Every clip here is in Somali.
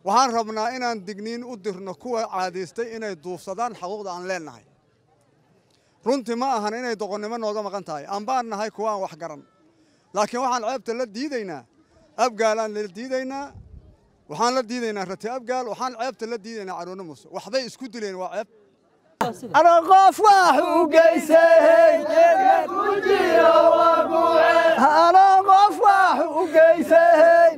waxaan rabnaa inaan digniin u dirno kuwa caadaystay inay duufsadaan xaquuqda aan leennahay runtii ma ahan inay doqonnimo nooga maqan tahay ambaan nahay kuwa aan wax garan laakiin waxaan ceebta la diidaynaa abgaalaan la diidaynaa waxaan la diidaynaa rati abgaal waxaan ceebta la diidaynaa caruurna muuse waxbay isku dileen waa ceeb ana qof wax u geysay ana qof wax u geysay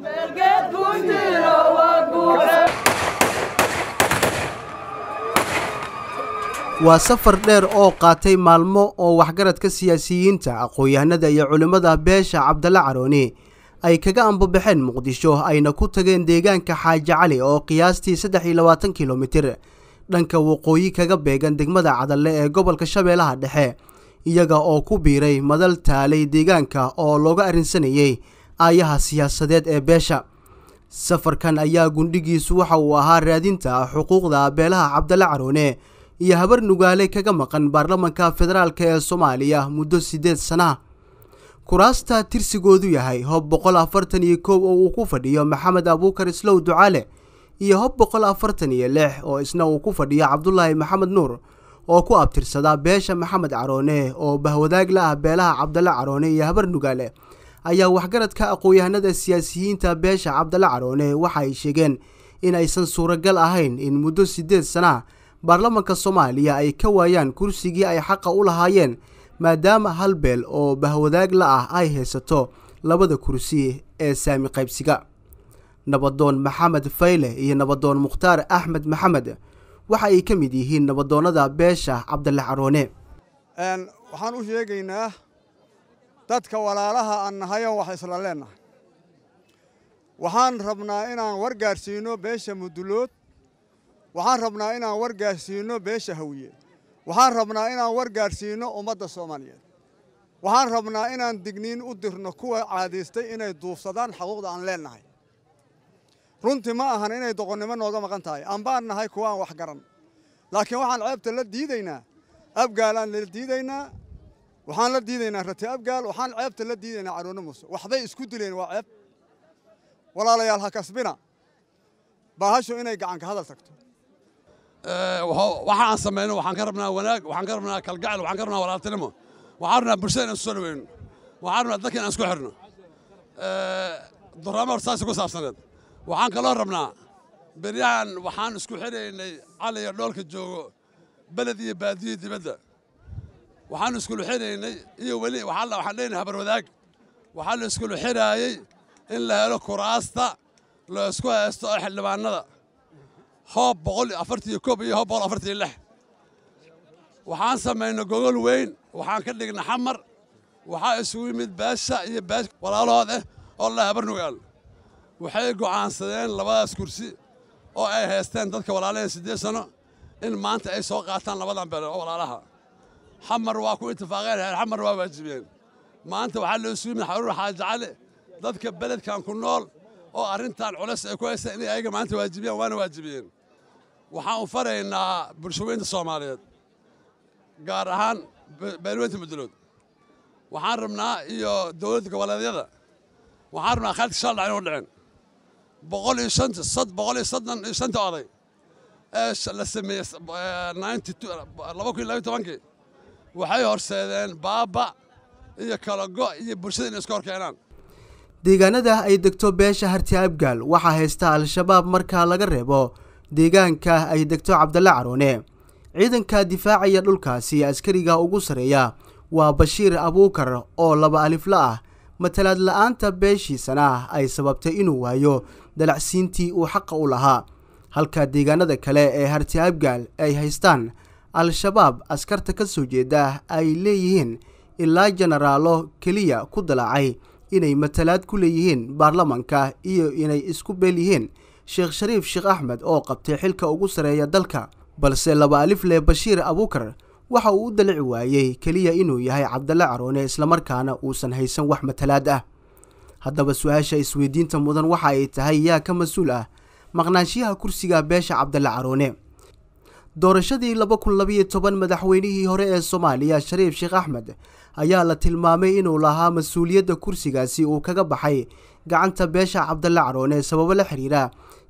waa safar dheer oo qaatay maalmo oo waxgaradka siyaasiyiinta aqoon-yahanada iyo culimmada beesha cabdalla carooni ay kaga ambabaxeen muqdisho ayna ku tageen deegaanka xaaji cali oo qiyaastii saddex iyo labaatan kilomitir dhanka waqooyi kaga beegan degmada cadalle ee gobolka shabeellaha dhexe iyaga oo ku biiray madal taalay deegaanka oo looga arrinsanayey aayaha siyaasadeed ee beesha safarkan ayaa gundhigiisu waxa uu ahaa raadinta xuquuqda beelaha cabdalle caroone iyo habar nugaale kaga maqan baarlamanka federaalk ee soomaaliya muddo siddeed sana kuraasta tirsigoodu yahay hob boqol afartan iyo kow oo uu ku fadhiyo maxamed abuukar islow ducaale iyo hob boqol afartan iyo lix oo isna uu ku fadhiyo cabdulaahi maxamed nuur oo ku abtirsada beesha maxamed caroone oo bahwadaag la ah beelaha cabdalle caroone iyo habar nugaale ayaa waxgaradka aqoon-yahanada siyaasiyiinta beesha cabdalle caroone waxa ay sheegeen in aysan suuragal ahayn in muddo siddeed sana baarlamanka soomaaliya ay ka waayaan kursigii ay xaqa u lahaayeen maadaama hal beel oo bahwadaag la ah ay haysato labada kursi ee saami qaybsiga nabadoon maxamed fayle iyo nabadoon mukhtaar axmed maxamed waxa ay ka mid yihiin nabadoonnada beesha cabdalle caroone waxaan u sheegaynaa dadka walaalaha aan nahayon wax isla leennahay waxaan rabnaa inaan wargaarsiino beesha mudulood waxaan rabnaa inaan wargaarsiino beesha hawiye waxaan rabnaa inaan wargaarsiino ummadda soomaaliyeed waxaan rabnaa inaan digniin u dirno kuwa caadaystay inay duufsadaan xaquuqda aan leennahay runtii ma ahan inay doqonnimo nooga maqan tahay ambaan nahay kuwa aan wax garan laakiin waxaan ceebta la diidaynaa abgaalaan la diidaynaa waxaan la diidaynaa rati abgaal waxaan ceebta la diidaynaa caruurna muuse waxbay isku dileen waa ceeb walaalayaal ha kasbina baahashu inay gacanka hadal tagto waxa aan samayno waxaan ka rabnaa wanaag waxaan ka rabnaa kalgacel waxaan ka rabnaa walaaltinimo waxaan rabnaa bulshada inaan soo dhaweyno waxaan rabnaa dadka inaan isku xirno duraamo horta saasi ku saabsaneed waxaan kaloo rabnaa beryahan waxaan isku xidhaynay cali iyo dhoolka joogo beled iyo baadiyo dibadda waxaan iskulu xidhaynay iyo weli waxaan leenahay habar wadaag waxaa la iskulu xidhaayey in la helo kuraasta la isku haysto oo xildhibaanada hoob boqol afartiyo koob iyo hoob boqol afartiyo lix waxaan samaynay gogol weyn waxaan ka dhignay xamar waxaa isugu yimid beesha iyo beesh walaalahood ah oo la habar nugaal waxay go'aansadeen labadaas kursi oo ay haysteen dadka walaalaheen siddeed sano in maanta ay soo qaataan labadan beele oo walaalaha xamar waa ku itifaaqeen reer xamar waa waajibiyeen maanta waxaa la isugu yimid xaruur xaaji cali dadka beledkan ku nool oo arrintan culeys ay ku haystaan inay ayaga maanta waajibiyaan waana waajibiyeen waxaan u faraynaa bulshaweynta soomaaliyeed gaar ahaan beelweynta mudulood waxaan rabnaa iyo dowladda goboleedyada waxaan rabnaa khaalidka shal dhac inuu dhicin boqol iyo shanta sad boqol iyo soddon iyo shanta oday ee la sameeyey ninety two laba kun iyo labayo tobankii waxay horseedeen baaba iyo kala go' iyo bulshada inay iska hor keenaan deegaanada ay degto beesha harti abgaal waxaa haysta al-shabaab marka laga reebo deegaanka ay degto cabdalle caroone ciidanka difaacaya dhulkaasi askariga ugu sarreeya waa bashiir abuukar oo laba alifla ah matalaad la-aanta beeshiisana ay sababtay inuu waayo dalacsiintii uu xaqa u lahaa halka deegaanada kale ee harti abgaal ay haystaan al-shabaab askarta ka soo jeeda ay leeyihiin ilaa jenaraalo keliya ku dalaacay inay matalaad ku leeyihiin baarlamanka iyo inay isku beel yihiin sheekh shariif sheekh axmed oo qabtay xilka ugu sarreeya dalka balse laba alifle bashiir abuukar waxa uu u dalici waayey keliya inuu yahay cabdalle caroone islamarkaana uusan haysan wax matalaad ah haddaba su-aasha isweydiinta mudan waxa ay tahay yaa ka mas-uul ah maqnaanshiyaha kursiga beesha cabdalle caroone doorashadii laba kun labayo toban madaxweynihii hore ee soomaaliya shariif sheekh axmed ayaa la tilmaamay inuu lahaa mas-uuliyadda kursigaasi uu kaga baxay gacanta beesha cabdalle caroone sababo la xiriira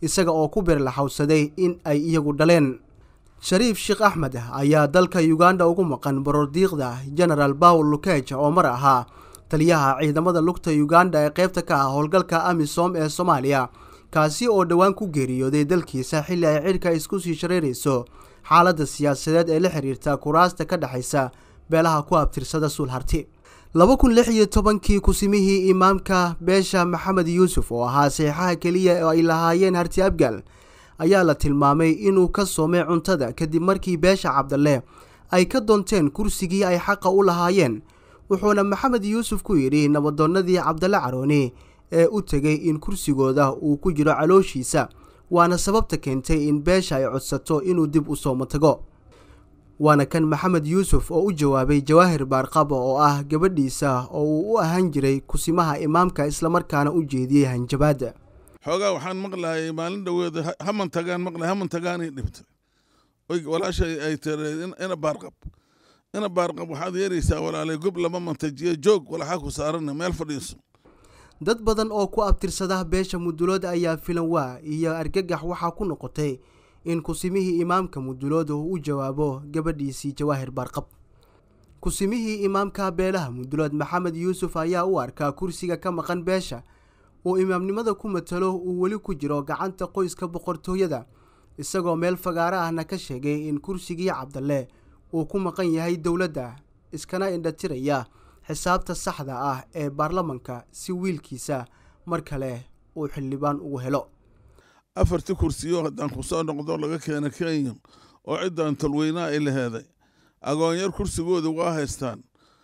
isaga oo ku beerlaxawsaday in ay iyagu dhaleen shariif sheekh axmed ayaa dalka uganda ugu maqan borordiiqda genaraal bawl lukeja oo mar ahaa taliyaha ciidamada lugta uganda ee qaybta ka ah howlgalka amisom ee soomaaliya kaasi oo dhowaan ku geeriyooday dalkiisa xilli ay cidhka isku sii shareerayso xaaladda siyaasadeed ee la xiriirta kuraasta ka dhexaysa beelaha ku abtirsada suulharti laba kun lix iyo tobankii kusimihii imaamka beesha maxamed yuusuf oo ahaa saxiixaha keliya oo ay lahaayeen harti abgaal ayaa la tilmaamay inuu ka soomay cuntada kadib markii beesha cabdalle ay ka doonteen kursigii ay xaqa u lahaayeen wuxuuna maxamed yuusuf ku yidhi nabadoonnadii cabdalle carooni ee u tegay in kursigooda uu ku jiro calooshiisa waana sababta keentay in beesha ay codsato inuu dib u soomo tago waana kan maxamed yuusuf oo u jawaabay jawaahir baarqaba oo ah gabadhiisa oo uu u ahaan jiray kusimaha imaamka islamarkaana u jeediyey hanjabaadda xoogaa waxaan maqlahay maalin dhoweeda haman tagaan maqlay haman tagaanay dhibtay oy walaashay ay tireen ina baarqab ina baarqab waxaad yeeraysaa walaalay gob lama mantajiyo joog walaxaa ku saarana meel fadhiiso dad badan oo ku abtirsada beesha mudulood ayaa filan waa iyo argagax waxaa ku noqotay in kusimihii imaamka mudulood uu u jawaabo gabadhiisii jawaahir baarqab kusimihii imaamka beelaha mudulood maxamed yuusuf ayaa u arkaa kursiga ka maqan beesha uu imaamnimada ku matalo uu weli ku jiro gacanta qoyska boqortooyada isagoo meel fagaaro ahna ka sheegay in kursigii cabdalle uu ku maqan yahay dowladda iskana indhatiraya xisaabta saxda ah ee baarlamanka si wiilkiisa mar kale uu xildhibaan ugu helo afartii kursiyo haddaan ku soo noqdo laga keena kenya oo ciddan tolweynaa ay laheeday agoonyar kursigooda waa haystaan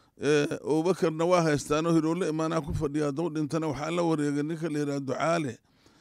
abubakarna waa haystaanoo hiroole imaanaa ku fadhiya hadduu dhintana waxaa la wareegay ninka la yidhaha ducaale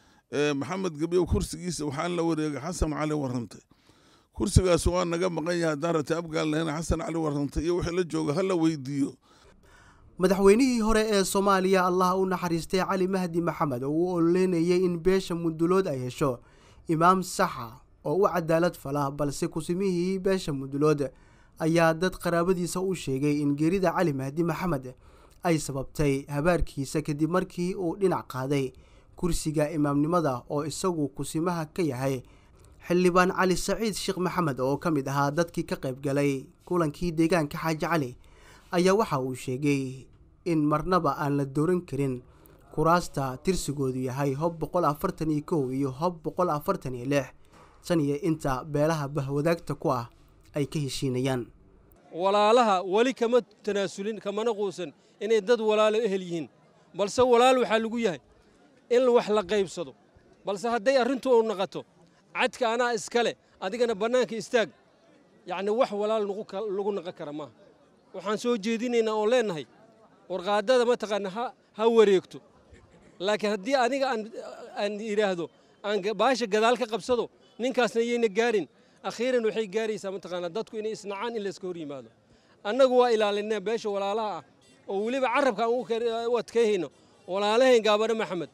maxamed gebyow kursigiisa waxaa la wareegay xasan cali warrantay kursigaas waa naga maqan yahay haddaan rata abgaal lahayna xasan cali warrantay iyo wixii la jooga ha la weydiiyo madaxweynihii hore ee soomaaliya allah u naxariistay cali mahdi maxamed oo u ololeynayay in beesha mudulood ay hesho imaam saxa oo u cadaalad fala balse kusimihii beesha mudulood ayaa dad qaraabadiisa u sheegay in geerida cali mahdi maxamed ay sababtay habaarkiisa kadib markii uu dhinac qaaday kursiga imaamnimada oo isagu kusimaha ka yahay xildhibaan cali saciid sheekh maxamed oo ka mid ahaa dadkii ka qayb galay kulankii deegaanka xaaji cali ayaa waxa uu sheegay in marnaba aan la dooran karin kuraasta tirsigoodu yahay hob boqol afartan iyo kow iyo hob boqol afartan iyo lix tan iyo inta beelaha bahwadaagta ku ah ay ka heshiinayaan walaalaha weli kama tanaasulin kamana quusan inay dad walaalo ehel yihiin balse walaal waxaa lagu yahay in wax la qaybsado balse hadday arrintu u naqato cadka anaa iskale adigana bannaanka istaag yacni wax walaal lagu naqon kara maaha waxaan soo jeedinaynaa oon leennahay warqaadada mataqaana ha wareegto laakiin haddii aniga aan idhaahdo aan baasha gadaal ka qabsado ninkaasna yayna gaarin akhiiran waxay gaaraysaa mataqaanaa dadku inay isnacaan in layska hor yimaado annagu waa ilaalinaa beesha walaalaha ah oo weliba carabka aan u adkayhayno walaalahayn gaabane maxamed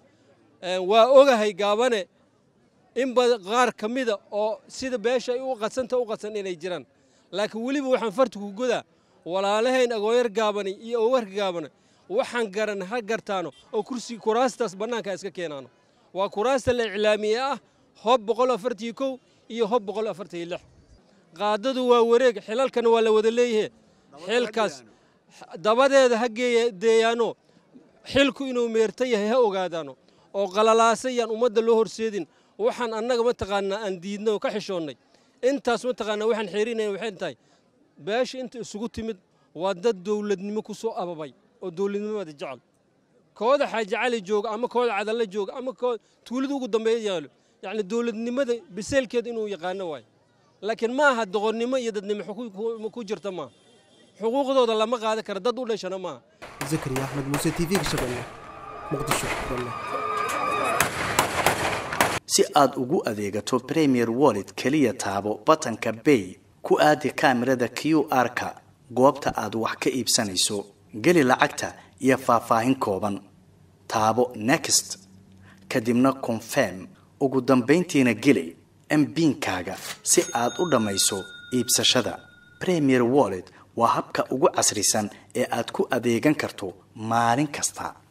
waa ogahay gaabane in qaar ka mida oo sida beesha ay u qadsanta u qadsan inay jiraan laakiin weliba waxaan fartiku godaa walaalahayn agooyar gaabani iyo owarka gaabane waxaan garan ha gartaano oo kursi kuraastaas bannaanka iska keenaano waa kuraasta la iclaamiye ah hob boqol afartiyo kow iyo hob boqol afartiyo lix qaadadu waa wareeg xilalkana waa la wada leeyahe xilkaas dabadeeda ha geeyaano xilku inuu meerta yahay ha ogaadaano oo qalalaasayaan ummadda loo horseedin waxaan annaga mataqaanaa aan diidnay oo ka xishoonnay intaas mataqaanaa waxaan xeerinayna waxay tahay beesha inta isugu timid waa dad dowladnimo ku soo ababay oo dowladnimada jecel kooda xaaji cali jooga ama kooda cadalle jooga ama tuulada ugu dambeeya yaalo yacni dowladnimada biseelkeeda inuu yaqaano waayo laakiin ma aha doqonnimo iyo dadnimo ku jirta maaha xuquuqdooda lama qaadan kara dad u dhashana maaha zakariya axmed muuse t v-ga shabeelle muqdisho si aad ugu adeegato premier wallet keliya taabo batanka bay ku aadi kaamirada q r-ka goobta aad wax ka iibsanayso geli lacagta iyo faahfaahin kooban taabo next kadibna confirm ugu dambayntiina geli mbiinkaaga si aad u dhammayso iibsashada premier wallet waa habka ugu casrisan ee aad ku adeegan karto maalin kasta